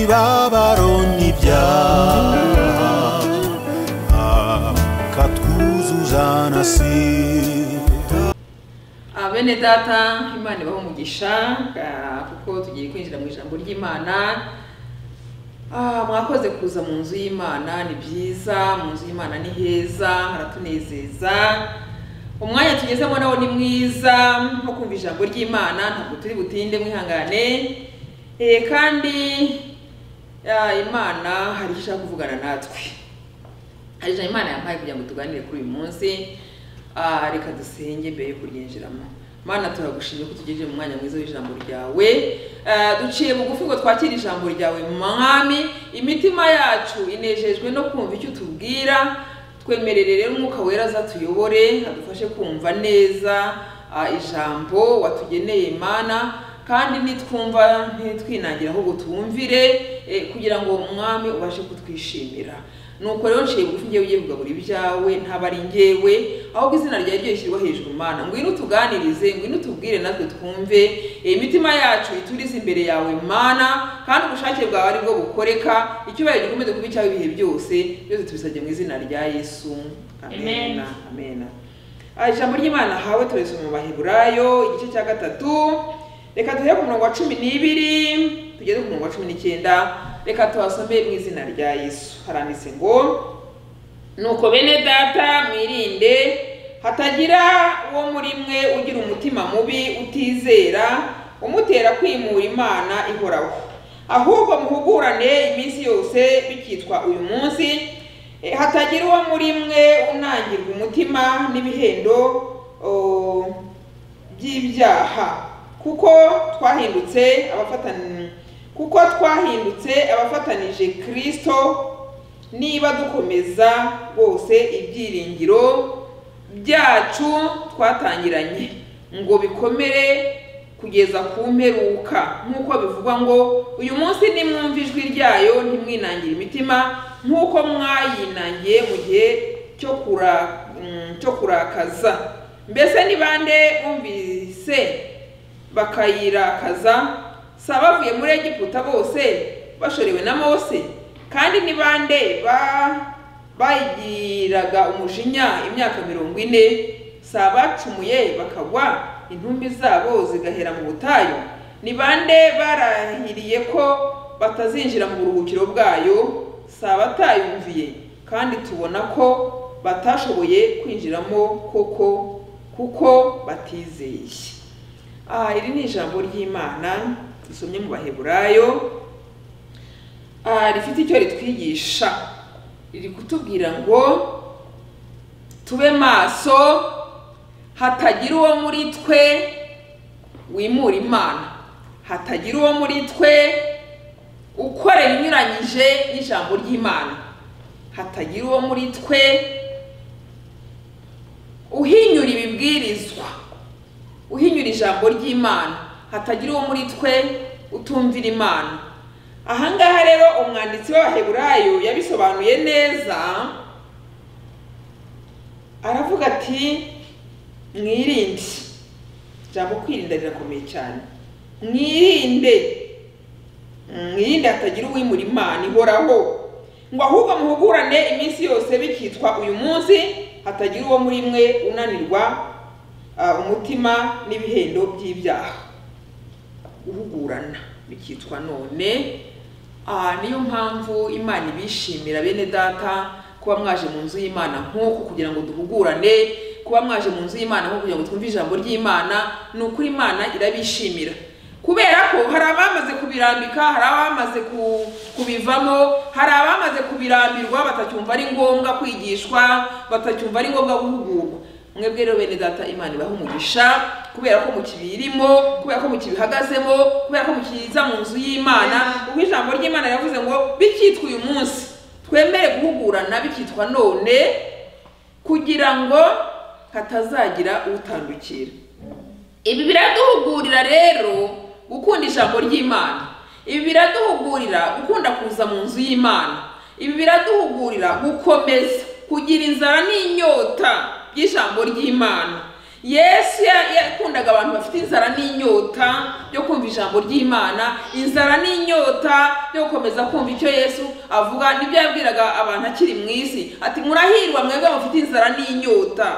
b'abaroni ibyaha katwuzuza na si bene data imana ibaho umugisha ah, kuko tugiye kwinjira mu ijambo ry'imana Ah, mwakoze kuza mu nzu y'imana ni byiza mu nzu y'imana ni heza haratunezeza umwanya tugezemo nawo ni mwiza nko kumva ijambo ry'imana ntabwo turi butinde mwihangane Eh, kandi ah, imana hari icyo ishaka kuvugana natwe hari ijambo imana yampaye kugira ngo tuganire kuri uyu munsi Ah, reka dusenge mbere yo kuryinjiramo mana turagushimye ko tugejeje mu mwanya mwiza w'ijambo ryawe Ah, duciye bugufi ngo twakire ijambo ryawe mwami imitima yacu inejejwe no kumva icyo utubwira twemerere rero umwuka wera azatuyobore adufashe kumva neza ah, ijambo watugeneye mana kandi nitwumva ntitwinangire ahubwo tuwumvire eh, kugira ngo umwami ubashe kutwishimira nuko rero nciye bugufi ngewe ugiye kugaburira ibyawe ntabwo ari ngewe ahubwo izina ryawe ryo rishyirwa hejuru mana ngwino utuganirize ngwino utubwire natwe twumve Eh, imitima yacu iturize imbere yawe mana kandi ubushake bwawe ari bwo bukoreka icyubahiro gikomeze kuba icyawe ibihe byose byose tubisabye mu izina rya yesu amena amena Ah, ijambo ry'imana hawe turisoma mu baheburayo igice cya gatatu reka duhere ku murongo wa cumi n'ibiri tugeze ku murongo wa cumi n'icyenda reka tuhasome mu izina rya yesu haranditse ngo nuko bene data mwirinde hatagira uwo muri mwe ugira umutima mubi utizera umutera kwimura imana ihoraho ahubwo muhugurane iminsi yose bikitwa uyu munsi Eh, hatagira uwo muri mwe unangirwa umutima n'ibihendo oh, by'ibyaha kuko twahindutse abafatan- kuko twahindutse abafatanije kristo niba dukomeza rwose ibyiringiro byacu twatangiranye ngo bikomere kugeza ku mperuka nk'uko bivugwa ngo uyu munsi nimwumva ijwi ryayo ntimwinangire imitima nk'uko mwayinangiye mu gihe cyo kura- mm, cyo kurakaza mbese ni bande bumvise bakayirakaza si abavuye muri egiputa bose bashorewe na mose kandi ni bande ba- bayigiraga umujinya imyaka mirongo ine si abacumuye bakagwa intumbi zabo zigahera mu butayu ni bande barahiriye ko batazinjira mu buruhukiro bwayo si abatayumviye kandi tubona ko batashoboye kwinjiramo koko kuko batizeye Ah, iri ni ijambo ry'imana dusomye mu baheburayo Ah, rifite icyo ritwigisha riri kutubwira ngo tube maso hatagira uwo muri twe wimura imana hatagira uwo muri twe ukorera ibinyuranyije n'ijambo ry'imana hatagira uwo muri twe uhinyura ibibwirizwa uhinyura ijambo ry'imana hatagira uwo muri twe utumvira imana aha ngaha rero umwanditsi w'abaheburayo yabisobanuye neza aravuga ati mwirinde ijambo kwirinda rirakomeye cyane mwirinde mwirinde hatagira uwimura imana ihoraho ngo ahubwo muhugurane iminsi yose bikitwa uyu munsi hatagira uwo muri mwe unanirwa ah, umutima n'ibihendo by'ibyaha guhugurana bikitwa none Ah, niyo mpamvu imana ibishimira bene data kuba mwaje mu nzu y'imana nk'uku kugira ngo duhugurane kuba mwaje mu nzu y'imana nk'uku kugira ngo twumve ijambo ry'imana ni ukuri imana irabishimira kubera ko hari abamaze kubirambika hari abamaze ku- kubivamo hari abamaze kubirambirwa batacyumva ari ngombwa kwigishwa batacyumva ari ngombwa guhugurwa mwebwe rero bene data imana ibaha umugisha kubera ko mukibirimo kubera ko mukibihagazemo kubera ko mukiza mu nzu y'imana ubwo ijambo ry'imana yavuze ngo bikitwa uyu munsi twemere guhugurana bikitwa none kugira ngo hatazagira utandukira ibi biraduhugurira rero gukunda ijambo ry'imana ibi biraduhugurira gukunda kuza mu nzu y'imana ibi biraduhugurira gukomeza kugira inzara n'inyota by'ijambo ry'imana yesu ya- yakundaga abantu bafite inzara n'inyota yo kumva ijambo ry'imana inzara n'inyota yo gukomeza kumva icyo yesu avuga nibyo yabwiraga abantu akiri mu isi ati murahirwa mwebwe mufite inzara n'inyota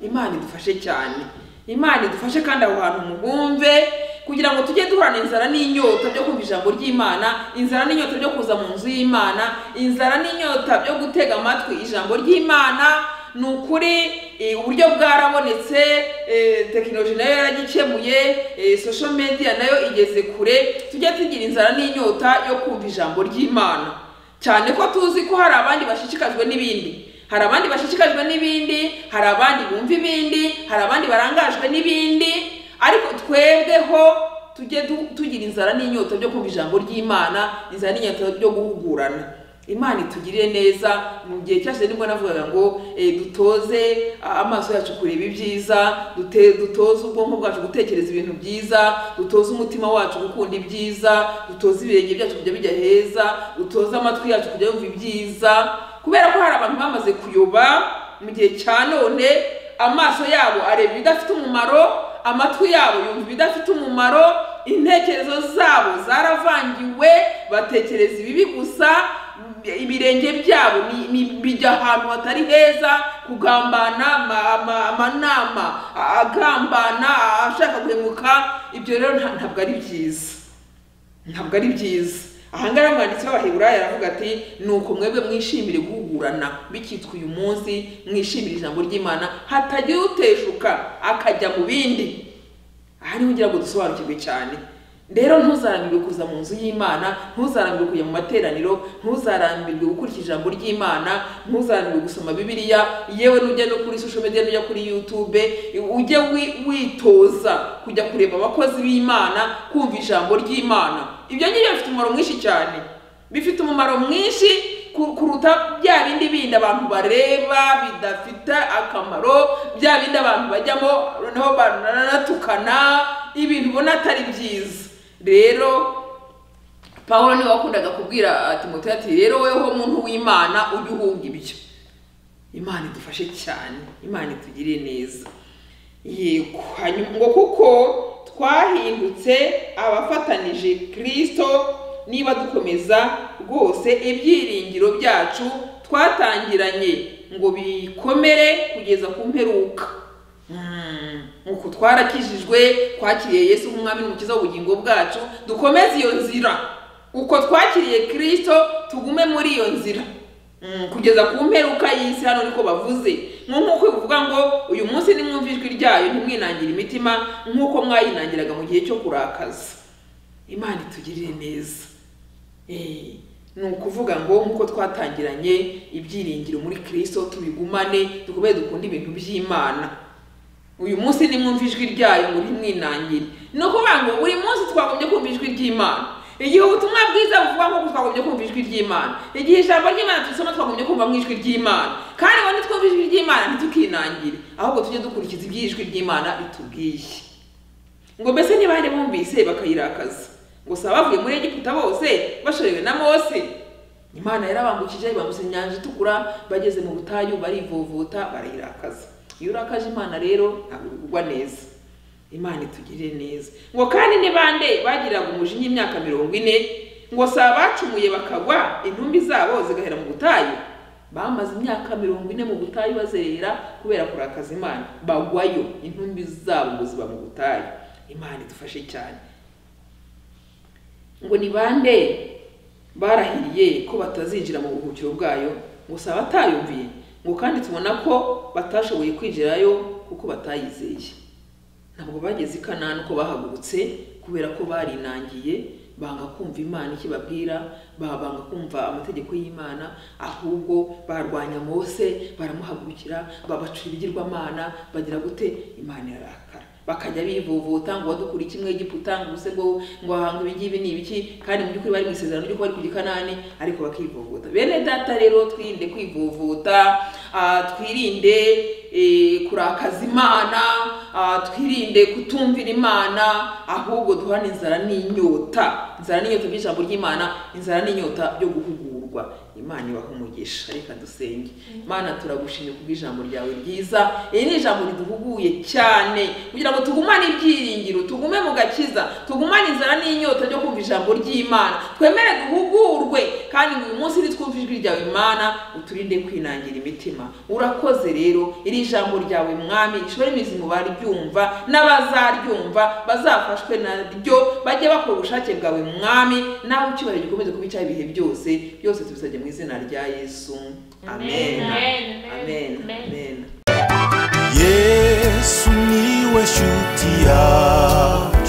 imana idufashe cyane imana idufashe kandi aho hantu mubumve kugira ngo tujye duhorana inzara n'inyota byo kumva ijambo ry'imana inzara n'inyota byo kuza mu nzu y'imana inzara n'inyota byo gutega amatwi ijambo ry'imana ni ukuri eh, uburyo bwarabonetse eh, tekinoloji nayo yaragikemuye eh, social media nayo igeze kure tujye tugira inzara n'inyota yo kumva ijambo ry'imana cyane ko tuzi ko hari abandi bashishikajwe n'ibindi hari abandi bashishikajwe n'ibindi hari abandi bumva ibindi hari abandi barangajwe n'ibindi ariko twebweho tujye du- tugira inzara n'inyota byo kumva ijambo ry'imana inzara n'inyota byo guhugurana imana itugirire neza mu gihe cyose nibwo navugaga ngo eh, dutoze ah, amaso yacu kureba ibyiza dute- dutoze ubwonko bwacu gutekereza ibintu byiza dutoze umutima wacu gukunda ibyiza dutoze ibirenge byacu kujya bijya heza dutoze amatwi yacu kujya yumva ibyiza kubera ko hari abantu bamaze kuyoba mu gihe cya none amaso yabo areba ibidafite umumaro amatwi yabo yumva ibidafite umumaro intekerezo zabo zaravangiwe batekereza ibibi gusa ibirenge byabo ni- ni- bijya ahantu hatari heza kugambana ama- ama- amanama agambana ashaka guhemuka ibyo rero nta- ntabwo ari byiza ntabwo ari byiza aha ngaha umwanditsi w'abaheburayo aravuga ati nuko mwebwe mwishimire guhugurana bikitwa uyu munsi mwishimire ijambo ry'imana hatagira uteshuka akajya mu bindi aha niho ugira ngo dusobanukirwe cyane rero ntuzarambirwe kuza mu nzu y'imana ntuzarambirwe kujya mu materaniro ntuzarambirwe gukurikiza ijambo ry'imana ntuzarambirwe gusoma bibiliya yewe n'ujya no kuri social media n'ujya kuri youtube ujye wi- witoza kujya kureba abakozi b'imana kumva ijambo ry'imana ibyo ngibyo bifite umumaro mwinshi cyane bifite umumaro mwinshi ku- kuruta bya bindi bindi abantu bareba bidafite akamaro bya bindi abantu bajyamo noneho baranatukana ibintu ubona atari byiza rero pawulo niwe wakundaga kubwira timoteyo ati rero weho muntu w'imana ujye uhunga ibyo imana idufashe cyane imana itugirire neza yego hanyuma ngo kuko twahindutse abafatanije kirisito niba dukomeza rwose ibyiringiro byacu twatangiranye ngo bikomere kugeza ku mperuka Mm, uku twarakijijwe twakiriye yesu nk'umwami n'umukiza w'ubugingo bwacu dukomeze iyo nzira uko twakiriye kirisito tugume muri iyo nzira Mm, kugeza ku mperuka y'isi hano niko bavuze nk'uko bivuga ngo uyu munsi nimwumva ijwi ryayo ntimwinangire imitima nk'uko mwayinangiraga mu gihe cyo kurakaza imana itugirire neza Eh, ni ukuvuga ngo nk'uko twatangiranye ibyiringiro muri kirisito tubigumane dukomeze dukunde ibintu by'imana uyu munsi nimwumva ijwi ryayo muri mwinangire ni ukuvuga ngo buri munsi twagombye kumva ijwi ry'imana igihe ubutumwa bwiza buvuga nk'uko twagombye kumva ijwi ry'imana igihe ijambo ry'imana turisoma twagombye kumva mu ijwi ry'imana kandi ngo nitwumva ijwi ry'imana ntitukinangire ahubwo tujye dukurikiza iby'ijwi ry'imana bitubwiye ngo mbese ntibari bumvise bakayirakaza ngo si abavuye muri egiputa bose bashorewe na mose imana yarabambukije ibambutsa inyanja itukura bageze mu butayu barivovota barayirakaza iyo urakaje imana rero ntabwo bigugwa neza imana itugirire neza ngo kandi ni bande bagiraga umujinya imyaka mirongo ine ngo si abacumuye bakagwa intumbi zabo zigahera mu butayu bamaze imyaka mirongo ine mu butayu bazerera kubera kurakaza imana bagwayo intumbi zabo ngo ziba mu butayu imana idufashe cyane ngo ni bande barahiriye ko batazinjira mu buruhukiro bwayo ngo si abatayumviye ngo kandi tubona ko batashoboye kwinjirayo kuko batayizeye ntabwo bageze i kanani uko bahagurutse kubera ko barinangiye banga kumva imana icyo ibabwira ba- banga kumva amategeko y'imana ahubwo barwanya mose baramuhagurukira babacura ibigirwamana bagira gute imana irarakara bakajya bivovota ngo wadukura iki mwegiputa ngo use ngo ngo ahanga ibingibi ni ibiki kandi mu by'ukuri bari mu isezerano ry'uko bari kujya i kanani ariko bakivovota bene data rero twirinde kwivovota ah, twirinde eh, kurakaza imana ah, twirinde kutumvira imana ahubwo duhana inzara n'inyota inzara n'inyota by'ijambo ry'imana inzara n'inyota byo guhugurwa kugwa imana ibaho umugisha reka dusenge imana turagushimye kubw'ijambo ryawe ryiza iri ni ijambo riduhuguye cyane kugira ngo tugumane ibyiringiro tugume mu gakiza tugumane inzara n'inyota ryo kumva ijambo ry'imana twemere duhugurwe kandi ngo uyu munsi nitwumve ijwi ryawe imana uturinde kwinangira imitima urakoze rero iri jambo ryawe mwami ishobora imizi mu baryumva n'abazaryumva bazafashwe naryo bajye bakora ubushake bwawe mwami nawe icyubahiro gikomeze kuba icyaha ibihe byose byose tubisabye mu izina rya yesu amen Amen. amen Amen. amen yesu niwe shuti yawe